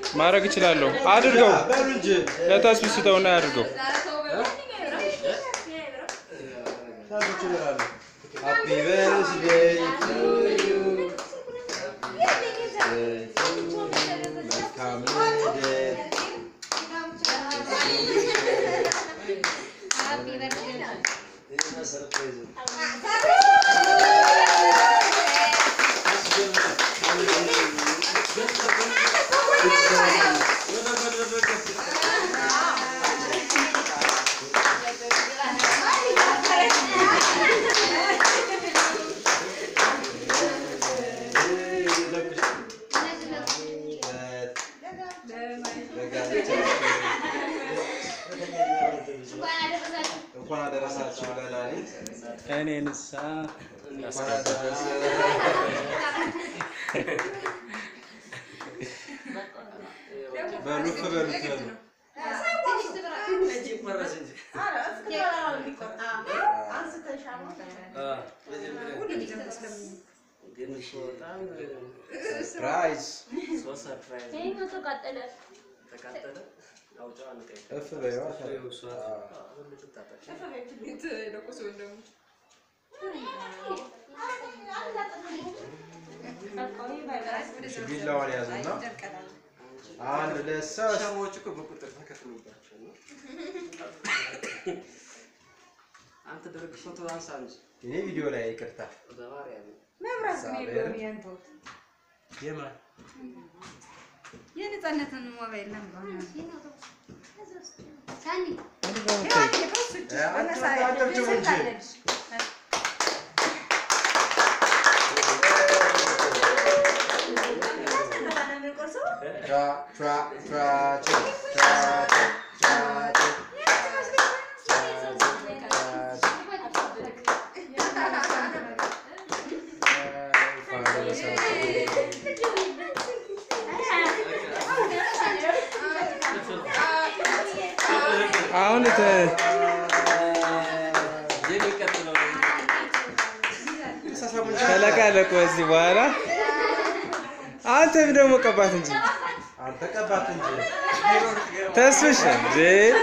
ማድረግ እችላለሁ። አድርገው በሉ እንጂ ለተስቢ ስጠውና ያድርገው። ታዞች ይላሉ። ሃፒ በርዝዴይ ቱ ዩ መልካም ልደት እንኳን አደረሳችሁ ለላሊ እኔ ንሳ እንኳን አደረሰ በሉፍ በሉት በሉ ሰርፕራይዝ እፍ በይዋ ቢላዋን ያዙና አንድ ሁለት ሶስት ሰዎች እኮ በቁጥር ተከፍሎባቸው ነው። አንተ ደረግ ፎቶ አንሳ እንጂ እኔ ቪዲዮ ላይ ይቅርታ በማርያም የማን የነጻነትን ሞባይል ነበር አጨብጭቡ እንጂ ቻ ቻ ቻ ቻ ቻ ቻ ቻ አሁን ተ- የሚቀጥለው ተለቃለቁ እዚህ በኋላ አንተም ደግሞ ቀባት እንጂ አንተ ቀባት እንጂ ተስፍሽ እንጂ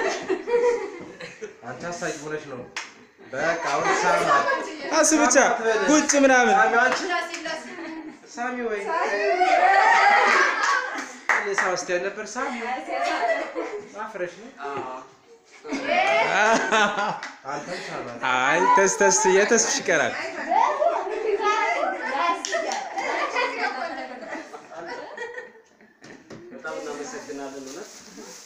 አንተ አሳቂ ሆነች ነው። በቃ አሁን ሳማት አሱ ብቻ ቁጭ ምናምን ሳሚ አንቺ ሳሚ ወይ እኔ ሳውስቲያን ነበር ሳሚ አፍረሽ ነው አንተም ሳማት አይ ተስ ተስ የተስፍሽ ይቀራል። በጣም እናመሰግናለን እውነት